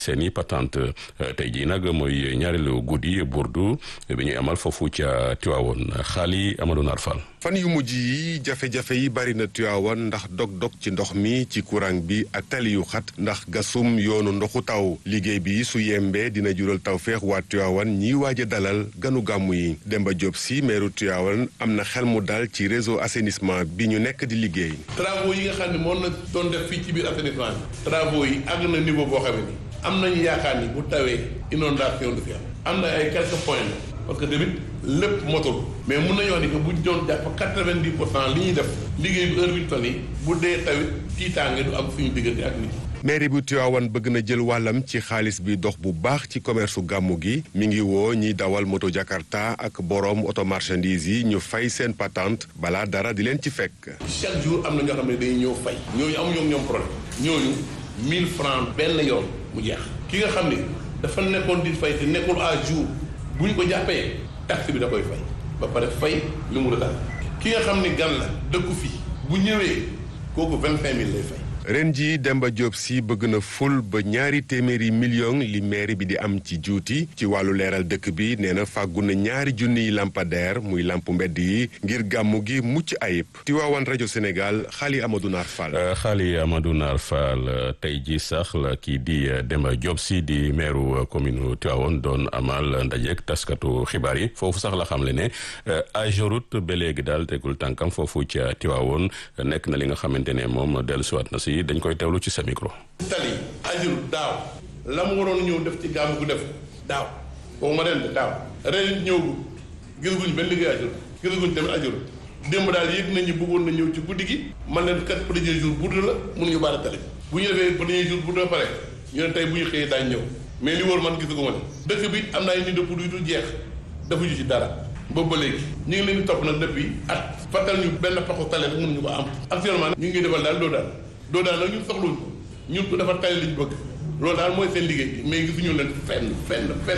seeni patente tey jii nag mooy ñaareelu guddi burdu bi ñuy amal foofu ca Tiwaawoon xaali Amadou Nar Fall fan yu mujj yi jafe-jafe yi bari na Tiwaawan ndax dog-dog ci ndox mi ci courant bi ak tali yu xat ndax gasum yoonu ndoxu taw liggéey bi su yembee dina jural tawféex waa Tiwaawan ñiy waaj a dalal ganu gàmmu yi Demba Diop si meeru Tiwaawan am na xel mu dal ci réseau assainissement bi ñu nekk di liggéey. travaux yi nga xam ne moom na doon def fii ci biir assainissement bi. travaux yi àgg na niveau boo xam ne am nañu yaakaar ni bu tawee inondation du fi am. am na ay quelques points parce que tamit lépp motul mais mun nañu wax ni que bu ñu doon jàpp quatre-vingt-dix pour cent li ñuy def liggéey bi heure bi ñu toll nii bu dee tawit tiitaange du am suñu diggante ak nit mairie bu Tivaouane bëgg na jël wàllam ci xaalis bi dox bu baax ci commerce su gàmmu gi mi ngi woo ñiy dawal moto Jakarta ak boroom auto marchandise yi ñu fay seen patente balaa dara di leen ci fekk. chaque jour am na ñoo xam ne dañuy ñëw fay ñooñu amuñu ñoom problème ñooñu 1000 francs benn yoon mu jeex ki nga xam ne dafa nekkoon di fay te nekkul à jour bu ñu ko jàppee taxe bi da koy fay ba pare fay li mu retard ki nga xam ne gan la dëkku fii bu ñëwee kooku 25000 lay fay. ren jii Demba Diop si bëgg na ful ba ñaari téeméeri million li mairie bi di am ci juuti ci wàllu leeral dëkk bi nee na fàggu na ñaari junniy lampadaire muy lamp mbedd yi ngir gàmmu gi mucc ayib Tiwaawan rajo Sénégal xaali Amadou Naar Fall. xaali Amadou Naar Fall tey ji sax la kii di Demba Diop si di maire commune Tiwaawan doon amal ndajeek taskatu xibaar yi foofu sax la xamle ne Ageroute ba léegi daal tegul tànkam foofu ca Tiwaawan nekk na li nga xamante ne moom dellusiwaat na si. dañ koy teewlu ci sa micro. tali ajur daaw la mu waroon ñëw def ci gàmmu gu def daaw boobu ma ren daaw ren ñëw gisaguñ benn liggéey ajur gisaguñ tamit ajur démb daal yëg nañu bëggoon na ñëw ci guddi gi man leen kat premier jour burdu la mënuñu baara tali bu ñu defee premier jour burdu ba pare ñu ne tey bu ñu xëyee daañ ñëw mais li wóor man gisaguma ne dëkk bi am na ay nit de pour yu dul jeex defuñu ci dara boobu ba léegi ñu ngi leen di topp nag depuis at fàttal ñu benn paxu tali rek mënuñu ko am actuellement ñu ngi defal daal doo daal loolu daal nag ñun soxluñ ko ñun ko dafa tali liñ bëgg loolu daal mooy seen liggéey mais gisuñu leen fenn fenn fenn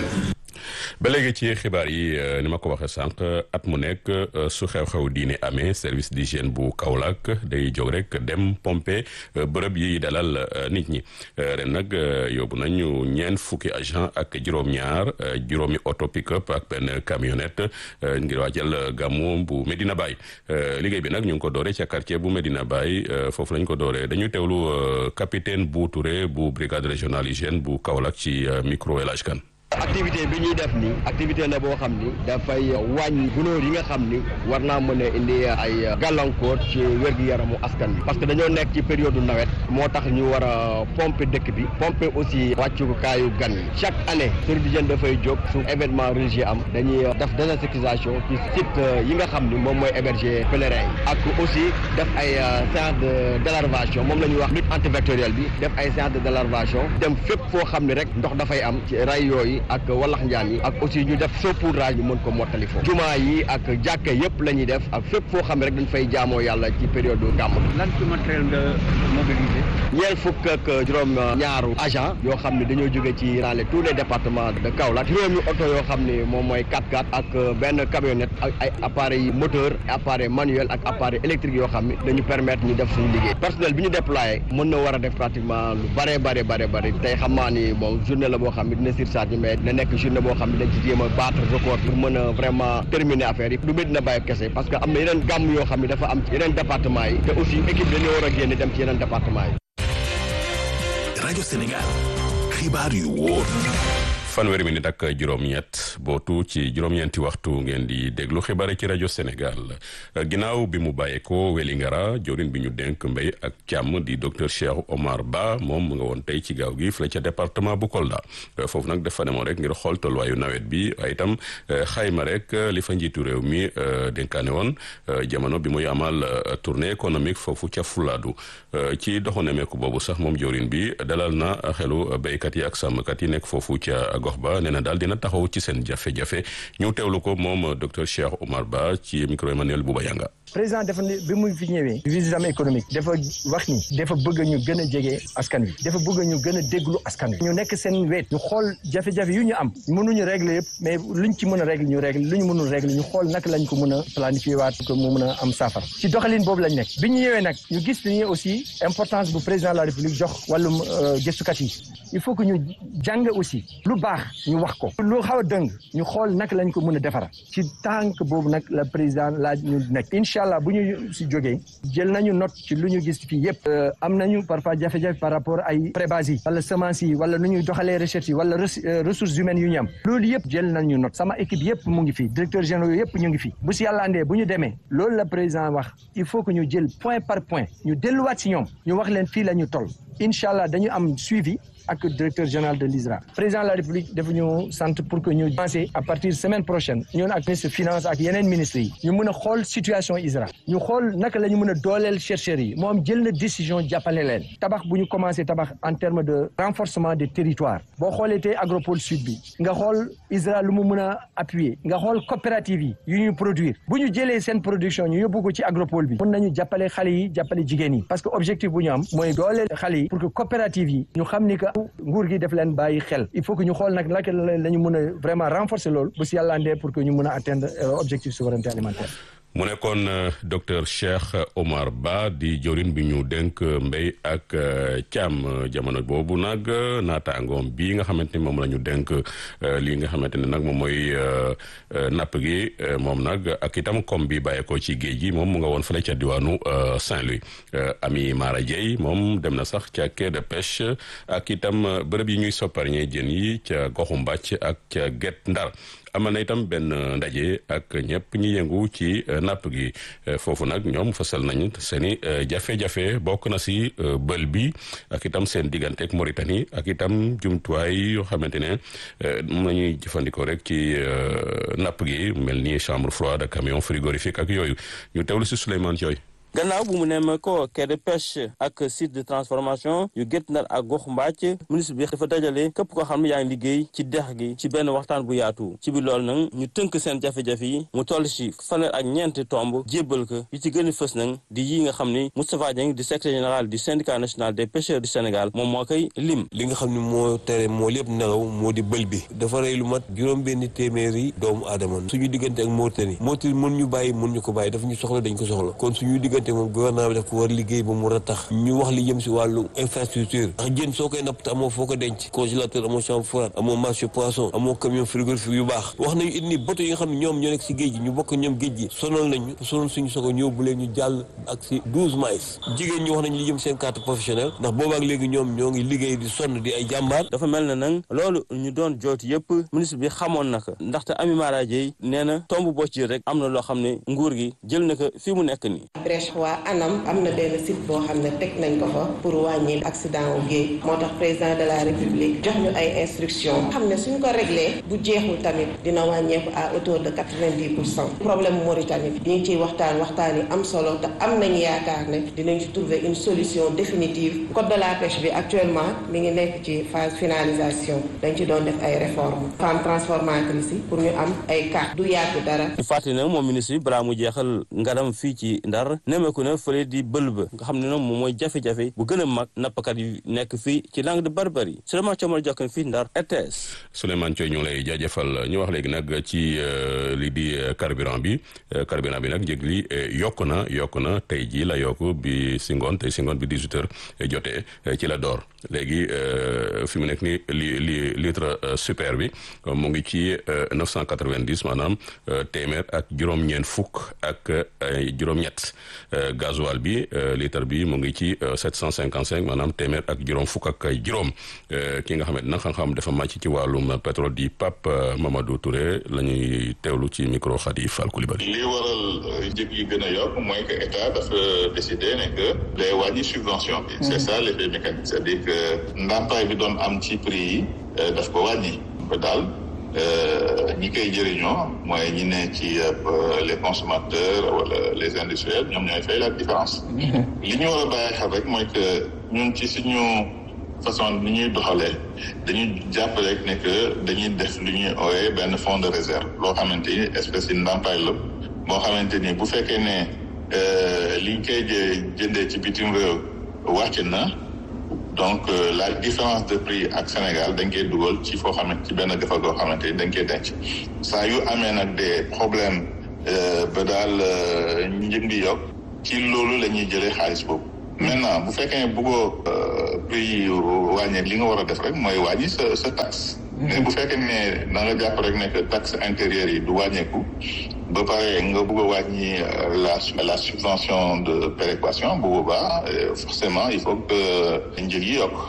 ba léegi ci xibaar yi ni ma ko waxee sànq at mu nekk su xew-xew diine amee service d'hygiène bu Kaolack day jóg rek dem pomper bërëb yi dalal nit ñi ren nag yóbbu nañu ñeent fukki agent ak juróom-ñaar juróomi auto pick-up ak benn camionnette ngir waajal gàmmu bu Medina Baye liggéey bi nag ñu ngi ko doore ca quartier bu Medina Baye foofu lañ ko doore dañuy teewlu capitaine bu Touré bu brigade régionale hygiène bu Kaolack ci micro El Hadj Kane activité bi ñuy def ni activité la boo xam ni dafay wàññi gunóor yi nga xam ni war naa mën a indi ay gàllankoor ci wér-gu-yaramu askan bi parce que dañoo nekk ci période nawet moo tax ñu war a pomper dëkk bi pomper aussi wàccukaayu gan yi chaque année service d'hygiène dafay jóg su événement religieux am dañuy def désinsécurisation ci site yi nga xam ni moom mooy héberger pèlerin yi ak aussi def ay séance de délarvation moom la ñuy wax lutte antivectorielle bi def ay séance de délarvation dem fépp foo xam ni rek ndox dafay am ci ray yooyu ak wallax njaan yi ak aussi ñu def saupoudrage ñu mën ko mottali foofu jumaa yi ak jàkka yëpp la ñuy def ak fépp foo xam ne rek dañ fay jaamoo yàlla ci période gàmm lan ci matériel nga mobilisé ñeent fukk ak juróom ñaaru agent yoo xam ne dañoo jóge ci dans les tous les départements de Kaolack juróomi oto yoo xam ne moom mooy 4x4 ak benn camionnette ak ay appareil moteur appareil manuel ak appareil électrique yoo xam ne dañu permettre ñu def suñu liggéey personnel bi ñu déployé mën na war a def pratiquement lu bare bare bare bare tey xam naa ni bon journée la boo xam ne dina surcharge mais na nekk journée boo xam ne dañ ci jéem a battre record pour mën a vraiment terminer affaire yi du Medina Baye kese parce que am na yeneen gàmm yoo xam ne dafa am ci yeneen département yi te aussi équipe dañoo war a génne dem ci yeneen département yi. rajo Sénégal xibaar yu wóor. fanweeri minute ak juróom-ñett bootu ci juróom-ñeenti waxtu ngeen di déglu xibaar ci rajo Sénégal ginnaaw bi mu bàyyeekoo Wélingara jorin bi ñu dénk mbéy ak càmm di docteur Cheikh Omar Ba moom mu nga woon tey ci gaaw gi fële ca département bu Kolda foofu nag dafa demoon rek ngir xool tolluwaayu nawet bi waaye itam xayma rek li fa njiitu réew mi dénkaane woon jamono bi muy amal tournée économique foofu ca Fuladu ci doxu nemeeku boobu sax moom jorin bi dalal na xelu béykat yi ak sàmmkat yi nekk foofu ca gox ba nee na daal dina taxaw ci seen jafe-jafe ñu teewlu ko moom docteur Cheikh Omar Ba ci micro Emmanuel Bouba Yanga président dafa ne bi muy fi ñëwee visite économique dafa wax ni dafa bëgg ñu gën a jege askan wi dafa bëgg ñu gën a déglu askan wi ñu nekk seen wet ñu xool jafe-jafe yu ñu am mënuñu régler yëpp mais luñ ci mën a régler ñu régler lu ñu mënul régler ñu xool naka lañ ko mën a planifier waat ko mu mën a am saafara ci doxalin boobu lañ nekk bi ñu ñëwee nag ñu gis ni aussi importance bu président de la république jox wàllum gëstukat yi il faut que ñu jàng aussi lu baax ñu wax ko lu xaw a dëng ñu xool naka lañ ko mën a defara ci tànk boobu nag la président laaj ñu nekk incha allah bu ñu si jógee jël nañu note ci lu ñu gis fii yëpp am nañu parfois jafe-jafe par rapport ay prébase yi wala semence yi wala nu ñuy doxalee recherche yi wala ressources humaines yu ñu am loolu yëpp jël nañu note sama équipe yëpp mu ngi fi directeur généraux yëpp ñu ngi fi bu si yàlla andee bu ñu demee loolu la président wax il faut que ñu jël point par point ñu delluwaat si ñoom ñu wax leen fii la ñu toll incha allah dañu am suivi ak directeur général de l'ISRA président de la république dafa ñu sant pour que ñu lancer à partir semaine prochaine ñun ak ministre finance ak yeneen ministres yi ñu mën a xool situation ISRA ñu xool naka la ñu mën a dooleel chercheurs yi moom jël na décision jàppale leen tabax bu ñu commencé tabax en terme de renforcement des territoires boo xoolee tey agropole sud bi nga xool ISRA lu mu mën a appuyer nga xool coopérative yi yu ñuy produire bu ñu jëlee seen production ñu yóbbu ko ci agropole bi mën nañu jàppale xale yi jàppale jigéen yi parce que objectif bu ñu am mooy dooleel xale yi pour que coopérative yi ñu xam ni que nguur gi def leen bàyyi xel il faut que ñu xool nag naka la ñu mën a vraiment renforcer loolu bu si yàlla andee pour que ñu mën a atteindre objectif souveraineté alimentaire mu nekkoon docteur Cheikh Omar Ba di jorin bi ñu dénk mbéy ak càmm jamono boobu nag naataangoom bii nga xamante ni moom la ñu dénk lii nga xamante ne nag moom mooy napp gi moom nag ak itam kom bi bàyyeekoo ci géej gi moom mu nga woon fële ca diwaanu Saint-Louis Ami Mara Dieye moom dem na sax ca quai de pêche ak itam bërëb yi ñuy sopparñee jën yi ca goxu mbàcc ak ca Guet Ndar amal na itam benn ndaje ak ñëpp ñi yëngu ci napp gi foofu nag ñoom fësal nañu seeni jafe-jafe bokk na si bël bi ak itam seen diggante ak Mauritanie ak itam jumtuwaay yoo xamante ne moom la ñuy jëfandikoo rek ci napp gi mel ni chambre froide camion frigorifique ak yooyu ñu teewlu si Souleymane Thioye gannaaw bu mu nemme ko quai de pêche ak site de transformation yu Guet Ndar ak gox mbàcc ministre bi dafa dajale képp koo xam ne yaa ngi liggéey ci dex gi ci benn waxtaan bu yaatu ci biir loolu nag ñu tënk seen jafe-jafe yi mu toll si fanweer ak ñeenti tomb jébbal ko yi ci gën a fës nag di yi nga xam ni Moustapha Dieng di secrétaire général du syndicat national des pêcheurs du Sénégal moom moo koy lim li nga xam ne moo tere moo lépp nelaw moo di bël bi dafa rey lu mat juróom benn téeméeri doomu aadama suñu diggante ak Mauritanie Mauritanie mën ñu bàyyi mën ñu ko bàyyi dafa ñu soxla dañ ko soxla kon suñu diggante moom gouvernement bi daf ko war liggéey ba mu war a tax ñu wax li jëm si wàllu infrastructure ndax jën soo koy napp te amoo foo ko denc congélateur amoo chambre froide amoo marché poisson amoo camion frigorifique yu baax wax nañu it ni bateau yi nga xam ne ñoom ñoo nekk si géej gi ñu bokk ñoom géej gi sonal nañu sonal suñu sogo ñëw bu leen ñu jàll ak si douze miles jigéen ñi wax nañu li jëm seen carte professionnelle ndax boobaak léegi ñoom ñoo ngi liggéey di sonn di ay jàmbaar dafa mel na nag loolu ñu doon jooti yëpp ministre bi xamoon na ko ndaxte Ami Mara Dieye nee na tomb boo ci rek am na loo xam ne nguur gi jël na ko fii mu nekk nii brèche waa anam am na benn site boo xam ne teg nañ ko fa pour wàññi accident wu géej moo tax président de la république jox ñu ay instructions xam ne suñ ko réglé bu jeexul tamit dina wàññeeku à hauteur de quatre-vingt-dix pour cent problème Mauritanie bi ñu ngi ciy waxtaan waxtaan yi am solo te am nañ yaakaar ne dinañ ci trouver une solution définitive code de la pêche bi actuellement mi ngi nekk ci phase finalisation dañ ci doon def ay réformes femme transformatrice yi pour ñu am ay carte du yàgg dara. ñu fàttali nag moom ministre bi balaa mu jeexal ngaram fii ci Ndar nemmeeku na fële di bël ba nga xam ne nag moom mooy jafe-jafe bu gën a mag nappkat yi nekk fii ci langue de Barbarie Souleymane Thiamal Diakhoune fii Ndar RTS. Souleymane Thioye ñu ngi lay jaajëfal ñu wax léegi nag ci lii di carburant bi carburant bi nag njëg li yokk na yokk na tey jii la yokk bi si ngoon tey si ngoon bi 18 heures jotee ci la door léegi fi mu nekk ni li li litre super bi mu ngi ci 990 maanaam téeméer ak juróom-ñeent fukk ak juróom-ñett gasoil bi litre bi mu ngi ci 755 maanaam téeméer ak juróom fukk ak juróom ki nga xamante nag xam-xam dafa màcc ci wàllum pétrole di Pape Mamadou Touré la ñuy teewlu ci micro Khady Fall Coulibaly. li waral njëg yi gën a yokk mooy que état dafa décidé ne que day wàññi subvention bi. c'est ça l'effet mécanique c'est-à-dire que ndàmpaay bi doon am ci prix yi daf ko wàññi ko daal. ñi koy jëriñoo mooy ñi ne ci les consommateurs wala les industriels ñoom ñooy fay la différence li ñu war a bàyyi xel rek mooy que ñun ci suñu façon ni ñuy doxalee dañuy jàpp rek ne que dañuy def lu ñuy ooyee benn fonds de réserve loo xamante ni espèce yi ndàmpaay la boo xamante ni bu fekkee ne liñ koy jëndee ci bitim réew wàcc na donc la différence de prix ak Sénégal dañ koy dugal ci foo xamante ci benn defa goo xamante ni dañ koy denc saa yu amee nag des problèmes ba daal njëg ngi yokk ci loolu la ñuy jëlee xaalis boobu maintenant bu fekkee bëggoo prix yi wàññi li nga war a def rek mooy wàññi sa sa taxe mais bu fekkee ne da nga jàpp rek ne que taxe intérieure yi du wàññeeku ba pare nga bëgg a wàññi la la subvention de péréquation bu boobaa forcément il faut que njëg yi yokk.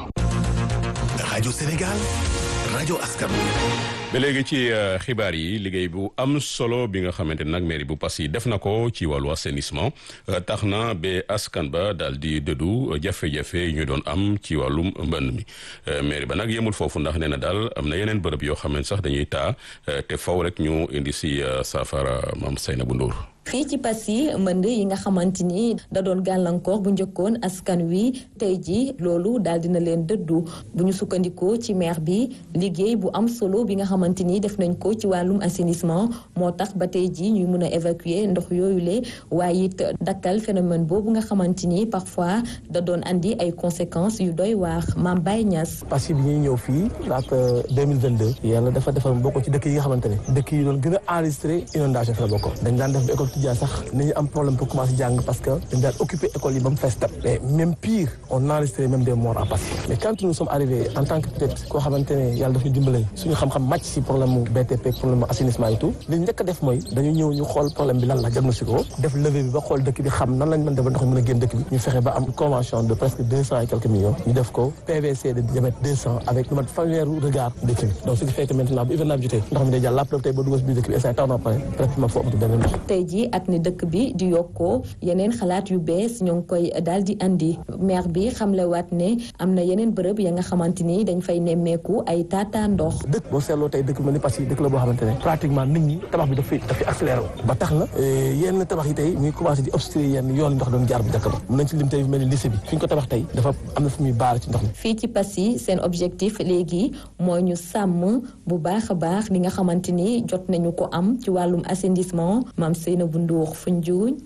rajo Sénégal rajo askan ba léegi ci xibaar yi liggéey bu am solo bi nga xamante ne nag mairie bu Passy def na ko ci wàllu assainissement tax na ba askan ba daal di dëddu jafe-jafe yi ñu doon am ci wàllum mbënd mi mairie ba nag yemul foofu ndax nee na daal am na yeneen bërëb yoo xam ne sax dañuy taa te faw rek ñu indi si saafara maam Seynabou Ndour fii ci Passy mbënd yi nga xamante ni da doon gàllankoor bu njëkkoon askan wi tey ji loolu daal dina leen dëddu bu ñu sukkandikoo ci maire bi liggéey bu am solo bi nga xamante ni def nañ ko ci wàllum assainissement moo tax ba tey ji ñuy mën a évacuer ndox yooyu le waaye it dakkal phénomène boobu nga xamante ni parfois da doon andi ay conséquences yu doy waar Mame Baye Niass. Passy bi ñuy ñëw fii laata 2022 yàlla dafa defar bokk ci dëkk yi nga xamante ne dëkk yi doon gën a enregistré inondation fi la bokk dañ daan def école tijaan sax nañu am problème pour commencer jàng parce que dañ daan occupé école yi ba mu fees tap mais même pire on a enregistré même des morts à Passy mais quand nous sommes arrivés en tant que peut-être koo xamante ne yàlla daf ñu dimbale suñu xam-xam màcc si problème mu BTP problème mu assainissement et tout li njëkk a def mooy dañu ñëw ñu xool problème bi lan la diagnostic ko def levée bi ba xool dëkk bi xam nan lañ mën def ba ndox mi mën a génn dëkk bi ñu fexe ba am convention de presque deux cent et quelques millions ñu def ko PVC de diamètre deux cent avec lu mat fanweeru regard dëkk bi donc ce qui fait que maintenant bu hivernage bi jotee ndox mi day jàll lépp tey ba dugal si biir dëkk bi instant taw na pare pratiquement foo amatu benn ndox tey jii ak ni dëkk bi di yokkoo yeneen xalaat yu bees ñoo ngi koy daal di andi maire bi xamlewaat ne am na yeneen bërëb ya nga xamante ni dañ fay nemmeeku ay taataa ndox. dëkk boo seetloo tey dëkk mel ni Passy dëkk la boo xamante ne pratiquement nit ñi tabax bi daf fi daf fi accéléré ba tax na yenn tabax yi tey ñu ngi commencé di obstruer yenn yoon ndox doon jaar bu dëkk ba mën nañ ci lim tey mel ni lycée bi fi ñu ko tabax tey dafa am na fu muy baar ci ndox mi. fii ci Passy seen objectif léegi mooy ñu sàmm bu baax a baax li nga xamante ni jot nañu ko am ci wàllum assainissement maam Seynabou Ndour Foundiougne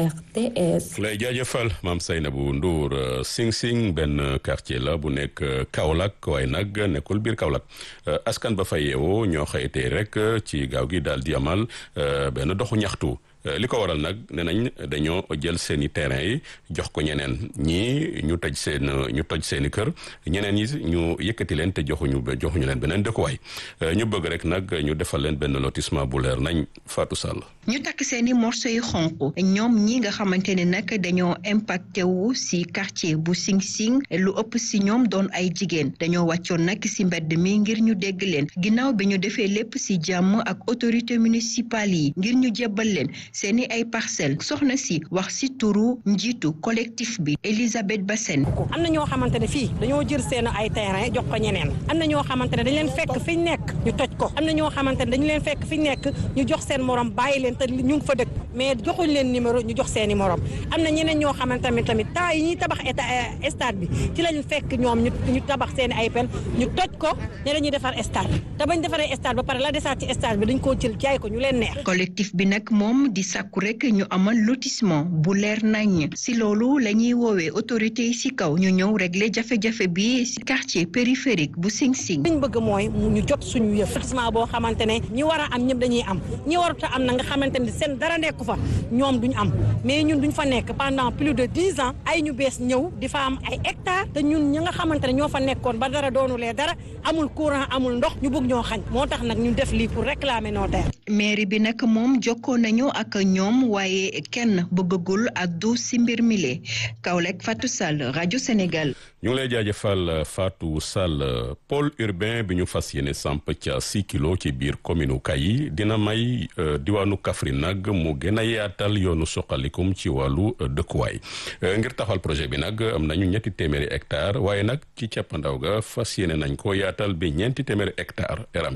RTS. lay jaajëfal maam Seynabou Ndour Sing Sing benn quartier la bu nekk Kaolack waaye nag nekkul biir Kaolack askan ba fa yeewoo ñoo xëytee rek ci gaaw gi daal di amal benn doxu ñaxtu. li ko waral nag nee nañ dañoo jël seen i terrain yi jox ko ñeneen ñii ñu toj seen ñu toj seen i kër ñeneen yi ñu yëkkati leen te joxuñu joxuñu leen beneen dëkkuwaay ñu bëgg rek nag ñu defal leen benn lotissement bu leer nañ Fatou Sall. ñu takk seen i morceau yu xonq ñoom ñi nga xamante ne nag dañoo impacté wu si quartier bu Sing Sing lu ëpp si ñoom doon ay jigéen dañoo wàccoon nag si mbedd mi ngir ñu dégg leen ginnaaw bi ñu defee lépp si jàmm ak autorité municipale yi ngir ñu jébbal leen. seeni ay parcelles soxna si wax si turu njiitu collectif bi Elisabeth Bassène am na ñoo xamante ne fii dañoo jël seen ay terrain jox ko ñeneen am na ñoo xamante ne dañ leen fekk fi ñu nekk ñu toj ko am na ñoo xamante ne dañu leen fekk fi ñu nekk ñu jox seen morom bàyyi leen te ñu ngi fa dëkk mais joxuñ leen numéro ñu jox seeni morom am na ñeneen ñoo xamante ne tamit temps yi ñuy tabax état stade bi ci lañ fekk ñoom ñu ñu tabax seeni ay pen ñu toj ko ne dañuy defar stade te bañ defaree stade ba pare la desaat ci stade bi dañ koo jël jaay ko ñu leen neex collectif bi nag moom di sàkku rek ñu amal lotissement bu leer nañ si loolu la ñuy woowee autorité yi si kaw ñu ñëw régler jafe-jafe bi si quartier périphérique bu Sing Sing. liñ bëgg mooy ñu jot suñu yëf lotissement boo xamante ne ñi war a am ñëpp dañuy am ñi warut a am na nga xamante ne seen dara nekku fa ñoom duñ am mais ñun duñ fa nekk pendant plus de dix ans ay ñu bees ñëw di fa am ay hectares te ñun ñi nga xamante ne ñoo fa nekkoon ba dara doonulee dara amul courant amul ndox ñu bëgg ñoo xañ moo tax nag ñu def lii pour réclamer nos terres. mairie bi nag moom jokkoo nañu ak ñoom waaye kenn bëggagul addu si mbir mi lee Kaolack Fatou Sall rajo Sénégal. ñu ngi lay jaajëfal Fatou Sall pôle urbain bi ñu fas yéene samp ca six kilos ci biir commune Kayi dina may diwaanu Kaffrine nag mu gën a yaatal yoonu suqalikum ci wàllu dëkkuwaay ngir taxawal projet bi nag am nañu ñetti téeméeri hectare waaye nag ci cappandaw ga fas yéene nañ ko yaatal bi ñeenti téeméeri hectare Eram Diagne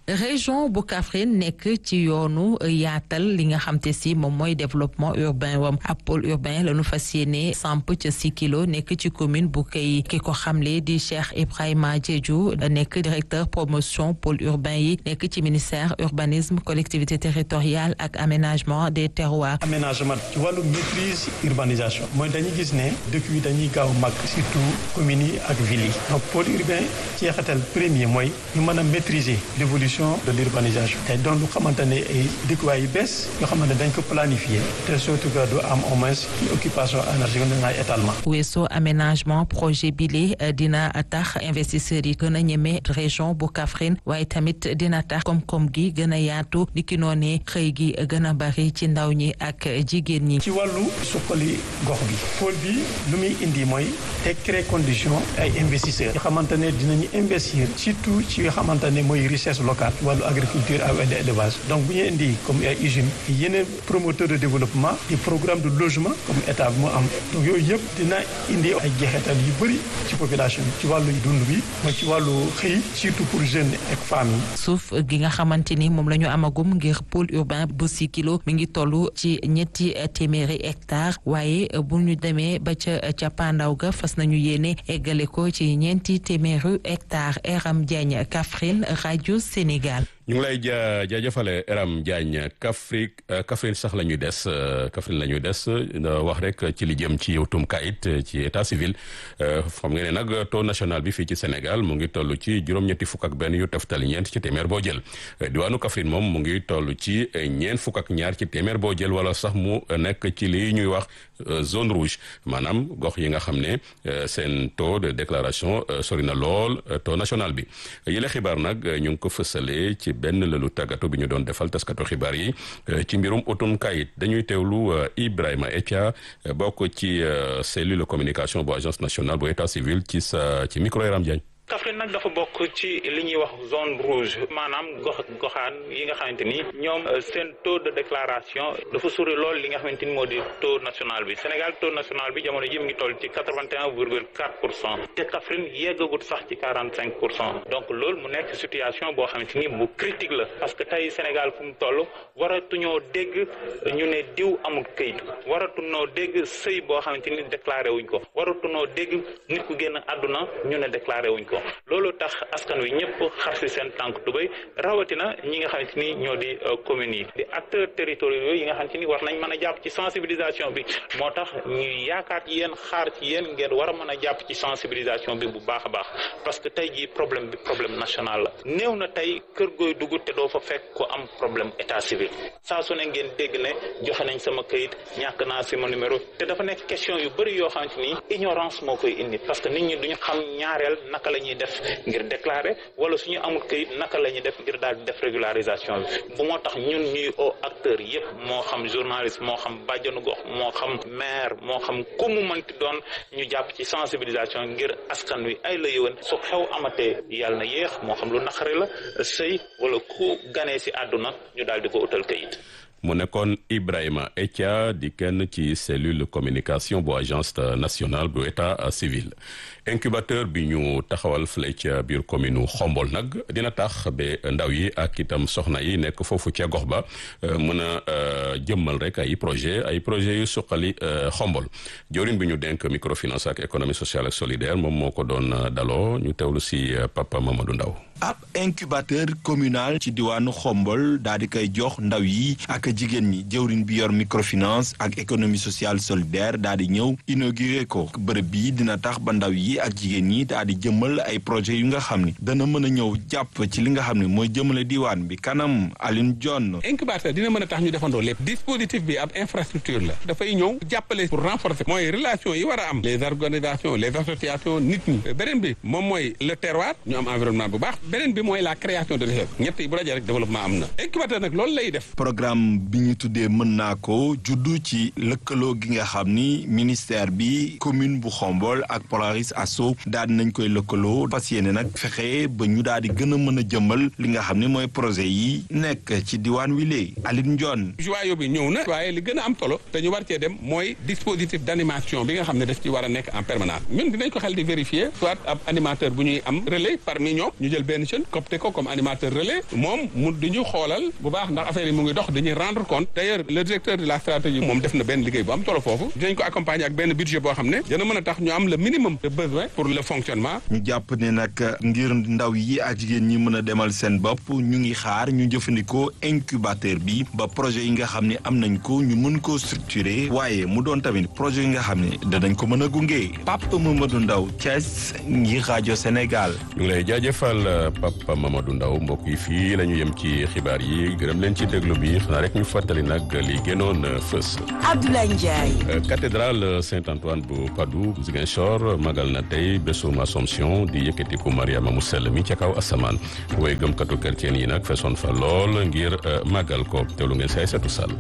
région bu Kaffrine nekk ci yoonu yaatal li nga xam te si moom mooy développement urbain wam ab pôle urbain la ñu fas yéene samp ca Sikilo nekk ci commune bu kay ki ko xamle di Cheikh Ibrahima Diédhiou nekk directeur promotion pôle urbain yi nekk ci ministère urbanisme collectivité territoriale ak aménagement des terroirs. aménagement ci wàllu maîtrise urbanisation mooy dañuy gis ne dëkk yi dañuy gaaw mag surtout communes yi ak villes yi donc pôle urbain jeexital premier mooy ñu mën a maîtriser l'évolution de l'urbanisation te doon lu xamante ne ay dëkkuwaay yu bees yoo xamante ne dañ ko planifier te surtout que du am au moins occupation énergétique na ay étalement weesoo aménagement projet bile dina tax investisseurs yi gën a ñeme région bu Kaffrine waaye tamit dina tax koom-koom gi gën a yaatu ni ki noonee xëy gi gën a bari ci ndaw ñi ak jigéen ñi. ci wàllu suqali gox bi pôle bi lu muy indi mooy te créer condition ay investisseurs yoo xamante ne dinañu investir surtout ci yoo xamante ne mooy richesse locale wàllu agriculture ak élevage donc bu ñu indi comme ay usines yeneen promoteur de développement des programmes de logement comme état bi mu am donc yooyu yëpp dina indi ay jeexital yu bëri ci population bi ci wàllu dund bi mooy ci wàllu xëy surtout pour jeunes ak femmes yi. suuf gi nga xamante ni moom la ñu amagum ngir pôle urbain bu Sikilo mi ngi toll ci ñetti téeméeri hectares waaye bu ñu demee ba ca ca pandaw ga fas nañu yéene eggale ko ci ñeenti téeméeri hectares Eram Diagne Kaffrine rajo Sénégal. ñu ngi lay ja jaajëfale Eram Diagne Kaffrine Kaffrine sax la ñuy des Kaffrine la ñuy des wax rek ci li jëm ci utum kayit ci état civil xam nga ne nag taux national bi fii ci Sénégal mu ngi toll ci juróom-ñetti fukk ak benn yu teftal ñeent ci téeméer boo jël diwaanu Kaffrine moom mu ngi toll ci ñeent fukk ak ñaar ci téeméer boo jël wala sax mu nekk ci lii ñuy wax zone rouge maanaam gox yi nga xam ne seen taux de déclaration sori na lool taux national bi yile xibaar nag ñu ngi ko fësalee ci benn lëlu tàggatu bi ñu doon defal taskatu xibaar yi ci mbirum utum kayit dañuy teewlu Ibrahima Etia bokk ci cellule communication bu agence nationale bu état civil ci sa ci micro Yaram Diagne Kaffrine nag dafa bokk ci li ñuy wax zone rouge maanaam gox goxaan yi nga xamante ni ñoom seen taux de déclaration dafa sori lool li nga xamante ni moo di taux national bi Sénégal taux national bi jamono ji mu ngi toll ci quatre vingt et un virgule quatre pour cent te Kaffrine yeggagut sax ci quarante cinq pour cent donc loolu mu nekk situation boo xamante ni bu critique la parce que tey Sénégal fu mu toll waratuñoo dégg ñu ne diw amul këyit waratuñoo dégg sëy boo xamante ni déclaré wuñ ko waratuñoo dégg nit ku génn àdduna ñu ne déclaré wuñ ko loolu tax askan wi ñëpp xar si seen tànk tubéy rawatina ñi nga xamante ni ñoo di communes yi di acteurs territoriaux yi nga xamante ni war nañ mën a jàpp ci sensibilisation bi moo tax ñuy yaakaar ci yéen xaar ci yéen ngeen war a mën a jàpp ci sensibilisation bi bu baax a baax parce que tey jii problème bi problème national la néew na tey kër gooy dugg te doo fa fekk ko am problème état civil saa su ne ngeen dégg ne joxe nañ sama këyit ñàkk naa sama numéro te dafa nekk question yu bëri yoo xamante ni ignorance moo koy indi parce que nit ñi duñu xam ñaareel naka la ñuy def ngir déclarer wala suñu amul këyit naka la ñuy def ngir daal di def régularisation bi bu moo tax ñun ñuy au acteurs yëpp moo xam journaliste moo xam bàjjanu gox moo xam maire moo xam ku mu mënti doon ñu jàpp ci sensibilisation ngir askan wi ay la yëwan su xew amatee yàlla na yéex moo xam lu naqari la sëy wala ku ganee si àdduna ñu daal di ko utal këyit mu nekkoon Ibrahima Etia di kenn ci cellule communication bu agence nationale bu état civil incubateur bi ñu taxawal fële ca biir commune Xombol nag dina tax ba ndaw yi ak itam soxna yi nekk foofu ca gox ba mën a jëmmal rek ay projet ay projet yu suqali Xombol jawriñ bi ñu denk microfinance ak économie sociale ak solidaire moom moo ko doon daloo ñu teewlu si Papa Mamadou Ndaw ab incubateur communal ci diwaanu Xombol daal di koy jox ndaw yi ak jigéen ñi jëwriñ bi yor microfinance ak économie sociale solidaire daal di ñëw inauguré ko bërëb bii dina tax ba ndaw yi ak jigéen ñi daal di jëmmal ay projet yu nga xam ni dana mën a ñëw jàpp ci li nga xam ne mooy jëmale diwaan bi kanam Aline John. incubateur dina mën a tax ñu defandoo lépp dispositif bi ab infrastructure la dafay ñëw jàppale pour renforcer mooy relation yi war a am les organisations les associations nit ñi beneen bi moom mooy le terroir ñu am environnement bu baax beneen bi mooy la création de richesse ñett yi bu dajee rek développement am na incubateur nag loolu lay def. programme bi ñu tuddee mën naa ko juddu ci lëkkaloo gi nga xam ni ministère bi commune bu Xombol ak Polaris Asso daal di nañ koy lëkkaloo fas yéene nag fexe ba ñu daal di gën a mën a jëmmal li nga xam ne mooy projet yi nekk ci diwaan wi léegi Aline Ndione. joyau bi ñëw na waaye li gën a am solo te ñu war cee dem mooy dispositif d' animation bi nga xam ne daf ci war a nekk en permanence ñun dinañ ko xel di vérifier soit ab animateur bu ñuy am relais parmi ñoom ñu jël benn benn jeune copté ko comme animateur relais moom mu di ñu xoolal bu baax ndax affaire yi mu ngi dox dañuy rendre compte d'ailleurs le directeur de la stratégie moom def na benn liggéey bu am solo foofu dinañ ko accompagner ak benn budget boo xam ne dina mën a tax ñu am le minimum de besoin pour le fonctionnement ñu jàpp ne nag ngir ndaw yi ak jigéen ñi mën a demal seen bopp ñu ngi xaar ñu jëfandikoo incubateur bi ba projet yi nga xam ne am nañ ko ñu mën koo structurer waaye mu doon tamit projet yi nga xam ne danañ ko mën a gunge Pape Mamadou Ndaw Thiès ngir rajo Sénégal. ñu ngi lay jaajëfal Pape Mamadou Ndaw mbokk yi fii la ñu yem ci xibaar yi gërëm leen ci déglu bi xanaa rek ñu fàttali nag li gënoon fës. Abdoulaye Ndiaye. cathédrale Saint-Antoine bu Padoue Ziguinchor magal na tey bésum Assomption di yëkkatiku Mariama mu sell mi ca kaw asamaan way gëmkatu chrétien yi nag fesoon fa lool ngir magal ko teewlu ngeen say setu sall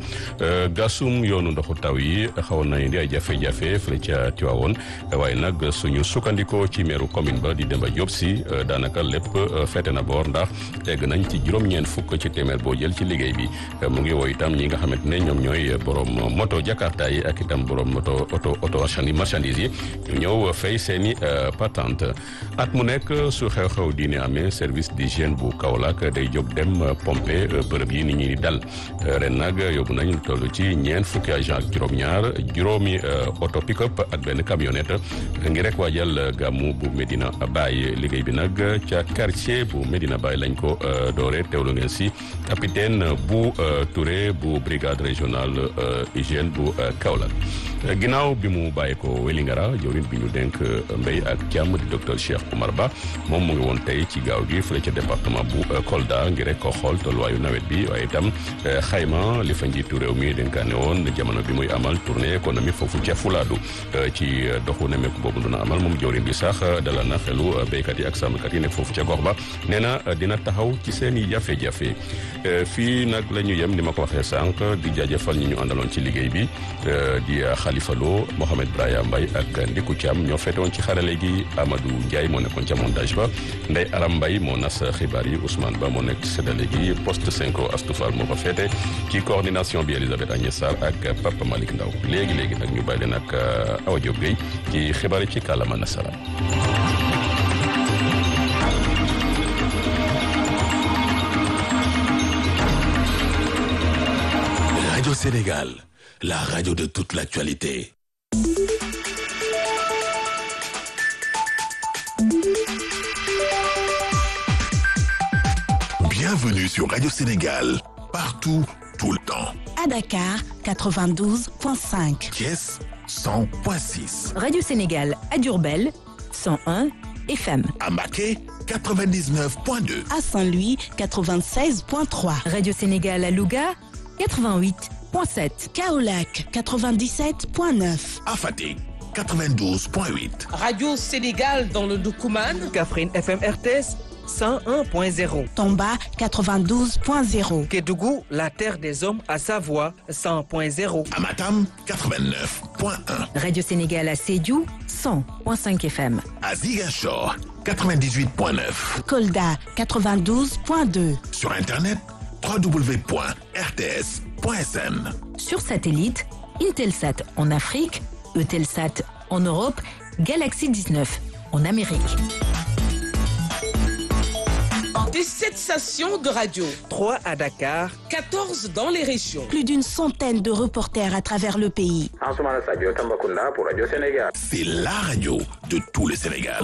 gasum yoonu ndoxu taw yi xawoon na indi ay jafe-jafe fële ca Tiwaawoon waaye nag suñu sukkandikoo ci meeru commune ba di Demba Diop si daanaka lépp fete na boor ndax tegg nañ ci juróom-ñeent fukk ci téeméer boo jël ci liggéey bi mu ngi woo itam ñi nga xamante ne ñoom ñooy borom moto jakarta yi ak itam borom moto auto auto marchandise yi ñu ñëw fay seeni patente at mu nekk su xew-xew diine amee service d'hygiène bu Kaolack day jóg dem pompe bërëb yi nit ñi di dal ren nag yóbbu nañ lu toll ci ñeent fukki agent ak juróom-ñaar juróomi auto pick-up ak benn camionnette ngi rek waajal gàmmu bu Medina Baye liggéey bi nag ca quartier bu Medina Baye lañ ko doore teewlu ngeen si capitaine bu Touré bu brigade régionale hygiène bu Kaolack ginnaaw bi mu bàyyi ko Welingara jawrin bi ñu dénk mbéy ak jàmm di docteur Cheikh Oumar Ba moom mu ngi woon tey ci gaaw gi fële ca département bu Kolda ngir rek ko xool tolluwaayu nawet bi waaye itam xayma li fa njiitu réew mi dénkaane woon jamono bi muy amal tournée économique foofu ca Fulaadu ci doxu nemeeku boobu duna amal moom jawrin bi sax dalal na xelu béykat yi ak sàmmkat yi nekk foofu ca gox ba nee na dina taxaw ci seen i jafe-jafe fii nag la ñu yem ni ma ko waxee sànq di jaajëfal ñi ñu àndaloon ci liggéey bi di Khalifa Lo Mohamed Braya Mbaye ak Ndiku Thiam ñoo fetewoon ci xarale gi Amadou Ndiaye moo nekkoon ca montage ba Ndeye Aram Mbaye moo nas xibaar yi Ousmane Ba moo nekk ci séddale gi poste synchro Astoufal moo fa fete ci coordination bi Elisabeth Agnès Sarr ak Papa Malick Ndaw léegi léegi nag ñu bàyyi leen ak Awa Diop Gueye ci xibaar yi ci kàllaama nasaraan Radio Sénégal, la radio de toute l'actualité. Bienvenue sur Radio Sénégal, partout, tout le temps. À Dakar, 92.5. Thiès, 100.6. Radio Sénégal à Diourbel, 101 FM. À Maquet, 99.2. À Saint-Louis, 96.3. Radio Sénégal à Louga, 88.7. Kaolac, 97.9. À Fatick, 92.8. Radio Sénégal dans le Doukouman. Kaffrine FM RTS. 101.0. Tomba 92.0. Kédougou, la terre des hommes à Savoie 100.0. Amatam 89.1. Radio Sénégal à Sédiou 100.5 FM. À Ziguinchor 98.9. Kolda 92.2. Sur internet www.rts.sn. Sur satellite, Intelsat en Afrique, Eutelsat en Europe, Galaxy 19 en Amérique. 17 stations de radio. 3 à Dakar. 14 dans les régions. Plus d'une centaine de reporters à travers le pays. pour Radio Sénégal. C'est la radio de tout le Sénégal.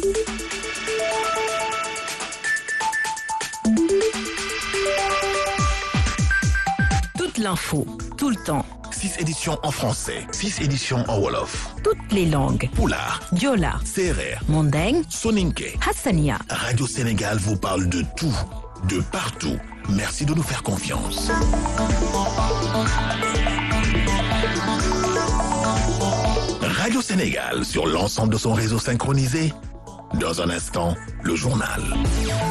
Toute l'info, tout le temps. 6 éditions en français, 6 éditions en Wolof. Toutes les langues. Poulard, Diola, Serer, Mandeng, Soninke. Hassania. Radio Sénégal vous parle de tout, de partout. Merci de nous faire confiance. Radio Sénégal sur l'ensemble de son réseau synchronisé. Dans un instant, le journal.